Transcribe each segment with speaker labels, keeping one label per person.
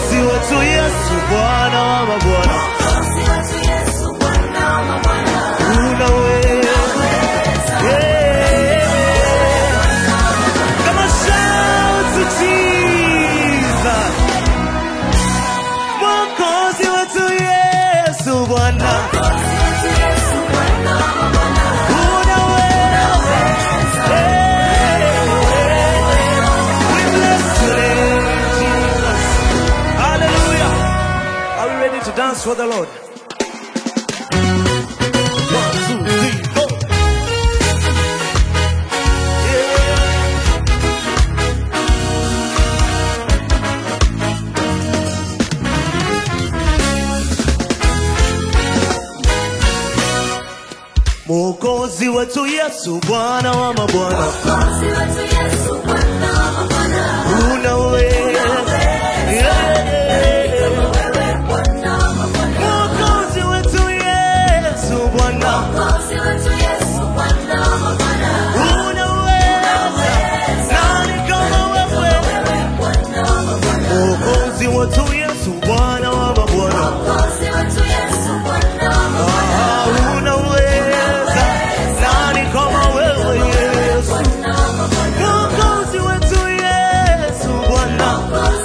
Speaker 1: Mwokozi wetu Yesu, Bwana wa mabwana, unaweza. Yeah. Come on, shout to Jesus. Mwokozi wetu Yesu, Bwana, unaweza. Yeah. We bless your name, Jesus. Hallelujah. Are we ready to dance for the Lord? One, two, three, go. Yeah. Mwokozi wetu Yesu, Bwana wa mabwana, unaweza. Yeah. Mwokozi wetu Yesu, Bwana, unaweza. Nani kama wewe? Mwokozi wetu Yesu, Bwana wa mabwana, Ah, unaweza. Nani kama wewe Yesu? Mwokozi wetu Yesu, Bwana,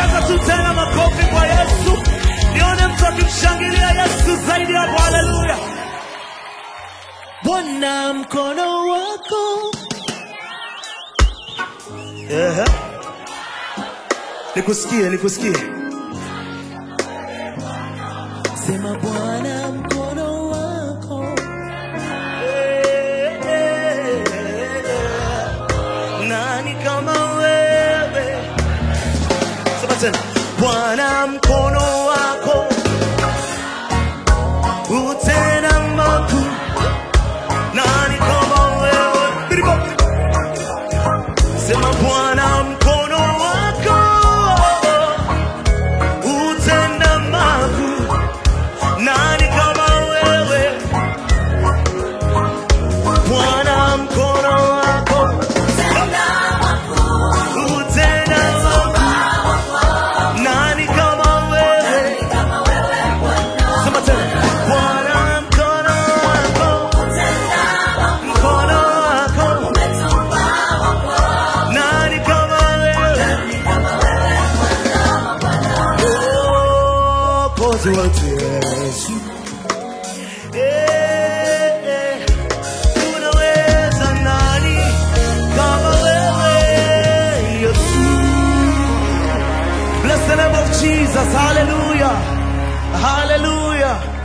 Speaker 1: ongeza tu tena makofi kwa Yesu, nione mtu akimshangilia Yesu zaidi hapo. Haleluya! Bwana mkono wako Ehe. Nikusikie, nikusikie. Sema Bwana mkono wako. Eh, eh, eh. Nani kama wewe? Sema tena. Bwana mkono wako utenda makuu. Nani kama wewe? Biribo. Sema Bwana mkono wako utenda makuu. Nani kama wewe? Bwana mkono wako utenda makuu. Nani kama wewe? Sema tena. Bwana mkono wako mkono wako nani kama wewe? Mwokozi wetu Yesu. Eh, eh, unaweza nani kama wewe Yesu? Bless the name of Jesus. Hallelujah. Hallelujah.